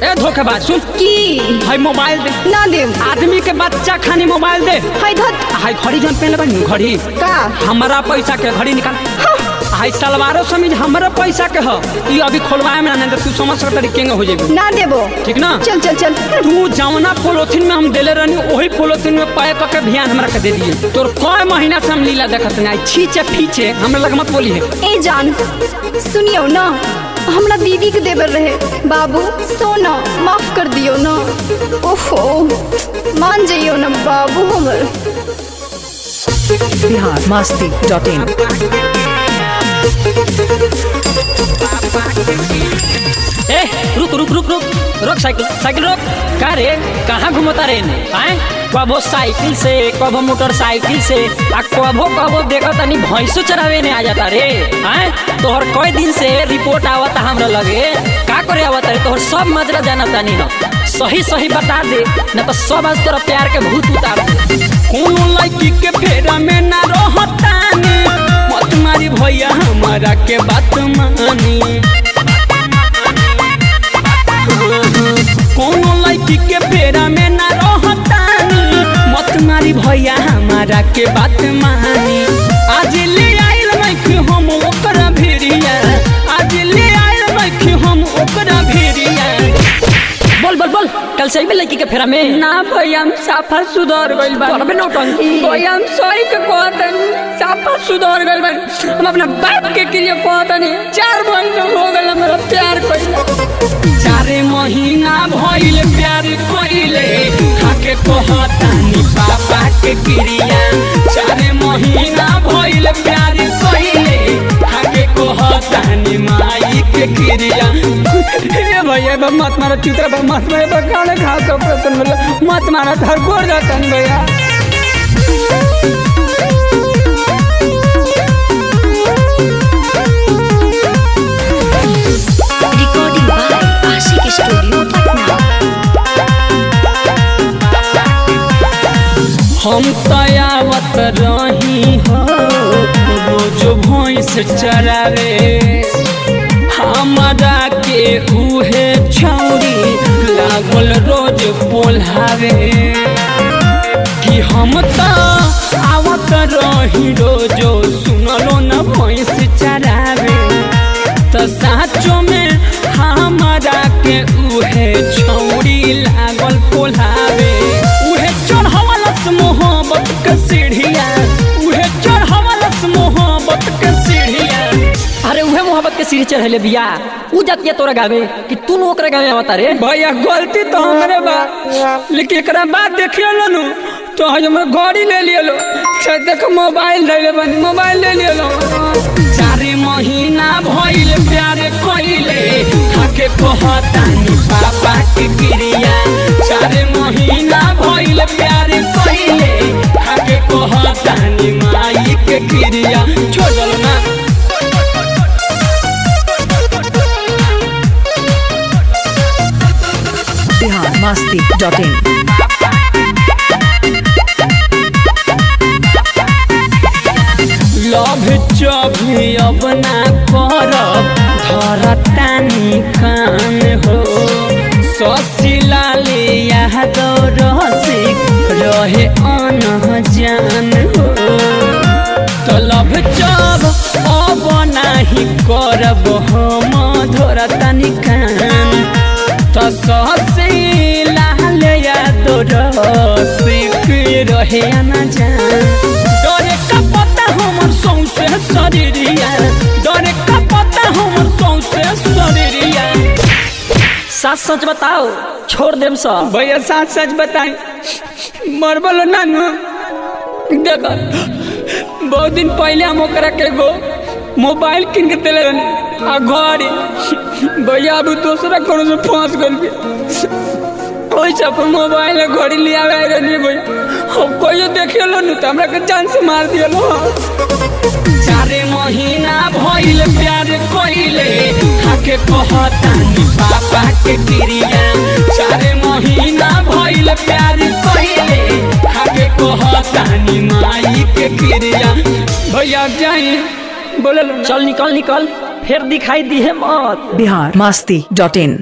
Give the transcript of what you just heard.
ए धोखेबाज सुन की हाय मोबाइल दे ना देव आदमी के बच्चा खानी मोबाइल दे हाय धत हाय घड़ी जन पहले बनी घड़ी का हमारा पैसा के घड़ी निकाल हाय सलवारो समीज हमारा पैसा के ह ई अभी खोलवाए में ना तू समझ सकत तरीके हो जेबी ना देबो ठीक ना चल चल चल तू जवना पोलोथीन में हम देले रहनी वही पोलोथीन में पैक करके ध्यान हमरा के दे दिए तोर कई महीना से हम लीला देखत नहीं छीचे फीचे हमरा लग मत बोली है ए जान सुनियो ना हमरा दीदी के देवर रहे बाबू सोना माफ कर दियो ना ओहो मान जाइयो ना बाबू हमर बिहार मस्ती डॉट इन ए रुक रुक रुक रुक रुक साइकिल साइकिल रुक का रे कहाँ घूमता रे आए कबो साइकिल से कबो मोटरसाइकिल से आ कबो कबो देखा तनी भैंसो चरावे ने आ जाता रे आए तोहर कई दिन से रिपोर्ट आवता हमरा लगे का करे आवता रे तोहर सब मजरा जाना तानी न सही सही बता दे न तो सब आज तोरा प्यार के भूत उतार दे कोनो लड़की के फेरा में ना रहतानी मत मारी भैया हमारा के बात मानी कोनो लड़की के पेड़ा में ना रहतानी मत मारी भैया हमारा के बात मानी आज ले आइल मैखी हम ओकरा भेड़िया आज ले आइल मैखी हम ओकरा भेड़िया बोल बोल बोल कल से भी लड़की के फेरा में ना भैया हम साफा सुधर गइल बा तोरा में नौटंकी भैया हम सॉरी के कहतन साफा सुधर गइल बा हम अपना बाप के क्रिया कहतन चार महीना हो गइल हमरा प्यार कइल चारे महीना भइल प्यार कइले खाके कहतानी पापा के क्रिया चारे महीना भइल प्यार कइले खाके कहतानी माई के क्रिया ए भैया बा मत मारो चित्रा बा मत मारो बा खाने खा तो प्रसन्न बोला मत मारो थर गोर जातन भैया Recording by Ashik Studio, Patna. हम तयावत रही हो रोज भैंस चरावे हमारा के उहे छौरी लागल रोज पोल्हावे कि हम त आवत रही रोजो सुनलो न भैंस चरावे त साचो में हमारा के उहे छौरी लागल पोल्हावे उहे चढ़वलस मोहब्बत के सीढ़िया उहे चढ़वलस मोहब्बत के सीढ़िया अरे उहे मोहब्बत के सीढ़ी चढ़ले बिया उ जातिया तोरा गावे कि तू ओकरा गावे आवता रे भैया गलती तो हमरे बा लेकिन एकरा बाद देखियो नु तो आज हमर गाड़ी ले लियो अच्छा देख मोबाइल ले ले बनी मोबाइल ले लियो चारे महीना भइल प्यार कइले खाके कहतानी पापा के क्रिया चारे महीना भइल प्यार कइले खाके कहतानी माई के क्रिया छोड़ल ना बिहार मस्ती डॉट इन लभ चभी अब ना करब धरतानी कान हो ससिला ले यादव रसिक रहे अन जान हो तो लभ चब अब नाही करब हम धरतानी कान तो ससिला ले यादव रसिक रहे अन जान डरे का पता हमर सौंसे शरीरिया डरे का पता हमर सौंसे शरीरिया सच सच बताओ छोड़ देम सब भैया सच सच बताई मर बोलो नानू देखो बहुत दिन पहले हम ओकरा के गो मोबाइल किन के दिले रहनी आ घड़ी भैया अब दूसरा कोनो से फंस गल ओइसे अपन मोबाइल में घड़ी ले आवे रहनी भैया हम कोई देखियो लो नु त हमरा के जान से मार दियो लो चारे महीना भइल प्यार कइले खाके कहतानी पापा के क्रिया चारे महीना भइल प्यार कइले खाके कहतानी माई के क्रिया भैया जाई बोले चल निकल निकल फिर दिखाई दी है मौत बिहार मस्ती डॉट इन